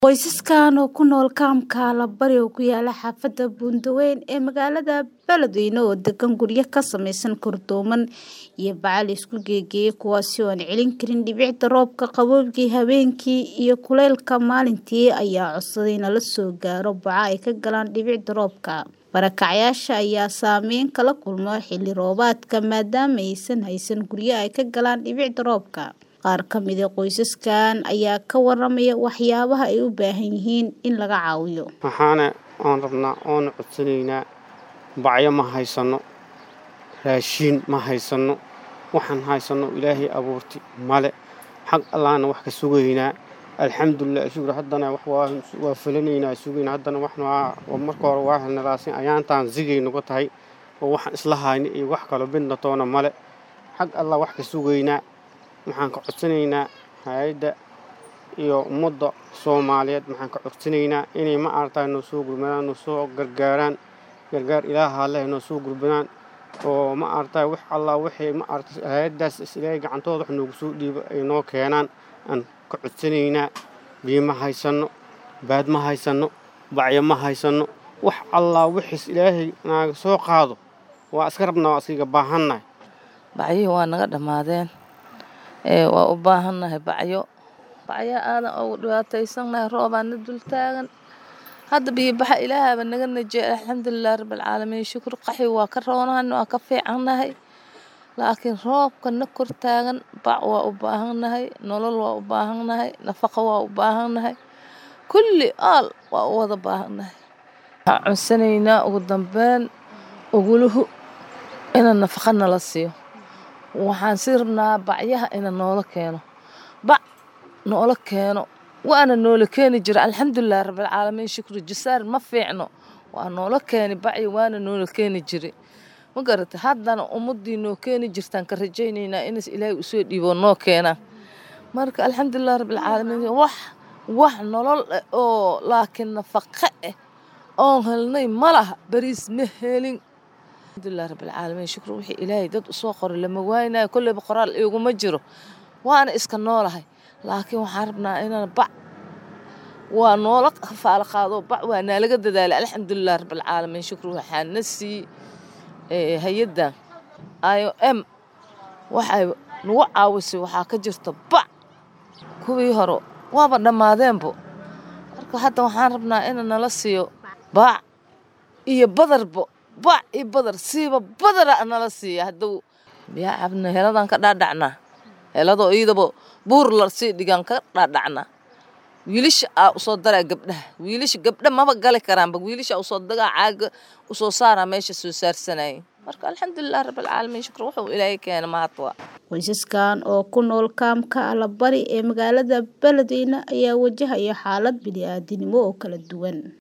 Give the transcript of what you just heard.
Qoysaskan oo ku nool kaamka Allabari oo ku yaala xaafadda Buundaweyn ee magaalada Beledweyne oo degan guryo ka samaysan kordooman iyo bacaha la isku geegeeyay kuwaasi oo aan celin karin dhibicda roobka qabowgii habeenkii iyo kulaylka maalintii ayaa codsaday in lala soo gaaro baco ay ka galaan dhibicda roobka. Barakacayaasha ayaa saameyn kala kulma xilli roobaadka maadaama aysan haysan guryo ay ka galaan dhibicda roobka. Qaar ka mid ah qoysaskan ayaa ka waramaya waxyaabaha ay u baahan yihiin in laga caawiyo. waxaana aan rabnaa oona codsanaynaa bacyo ma haysano raashiin ma haysano waxaan haysano ilaahay abuurti male xag allaana wax ka sugaynaa alxamdulilah shukur haddana wax waa waa fulinaynaa sugaynaa haddana waxna waa waa marka hore waa helnalaasin ayaantaan zigay nagu tahay oo waxaan isla hayna iyo wax kalo midna toona male xag allah wax ka sugaynaa waxaan ka codsanaynaa hay-adda iyo ummadda soomaaliyeed waxaan ka codsanaynaa inay ma aragtaa noo soo gurmadaan noo soo gargaaraan gargaar ilaaha leh noo soo gurmadaan oo ma aragtaa wax allah waxay ma aragta hay-addaas is ilaahay gacantooda wax noogu soo dhiibo ay noo keenaan aan ka codsanaynaa biyo ma haysano baad ma haysano bacyo ma haysano wax allah wixiis ilaahay naaga soo qaado waa iska rabnaa waa iskaga baahannahay bacyihii waa naga dhammaadeen ee waa u baahannahay bacyo bacyo aadan ugu dhibaataysannahay roobaa na dul taagan hadda biyo baxa ilaahaba naga najeey alxamdulilah rabbilcaalamiin shukur qaxwi waa ka roonahay waa ka fiicannahay laakiin roobka na kor taagan bac waa u baahannahay nolol waa u baahannahay nafaqo waa u baahannahay kulli aal waa u wada baahannahay waxaan codsanaynaa ugu dambeyn uguluhu ina nafaqa nala siiyo waxaan sii rabnaa bacyaha ina noola keeno bac noola keeno waana noola keeni jira alxamdulilah rabbilcaalamiin shukri jasaar ma fiicno waa noola keeni bacyi waana noola keeni jire ma garata haddana ummadii noo keeni jirtaan ka rajaynaynaa inas ilaahay usoo dhiibo noo keenaan marka alxamdulilah rabbilcaalamiin wax wax nolol eh oo laakiin nafaqo eh oon helnay ma laha bariis ma helin alxamdulilah rabbilcaalamiin shukri wixii ilaahay dad usoo qoray lama waaynayo kolleyba qoraal iguma jiro waana iska noolahay laakiin waxaan rabnaa inaan bac waa noola faalo qaado bac waa naalaga dadaalay alxamdulilah rabbilcaalamiin shukri waxaa na sii hay-addan i o m waxay nagu caawisay waxaa ka jirta bac kuwii hore waaba dhammaadeenbo marka hadda waxaan rabnaa ina nala siiyo bac iyo badarbo bac iyo badar siiba badara nala siiya hadduu biyaa cabna heladan ka dhaadhacnaa heladoo iidaba buur la sii dhigaan ka dhaadhacnaa wiilasha aa usoo daraa gabdhaha wiilasha gabdha maba gali karaanba wiilasha usoo dagaa caaga usoo saaraa meesha soo saarsanayay marka alxamdulilah rabbilcaalamiin shukr wuxuu ilaahay keena mahadwa Qoysaskan oo ku nool kaamka Allabari ee magaalada Beledweyne ayaa wajahaya xaalad bini'aadanimo oo kala duwan.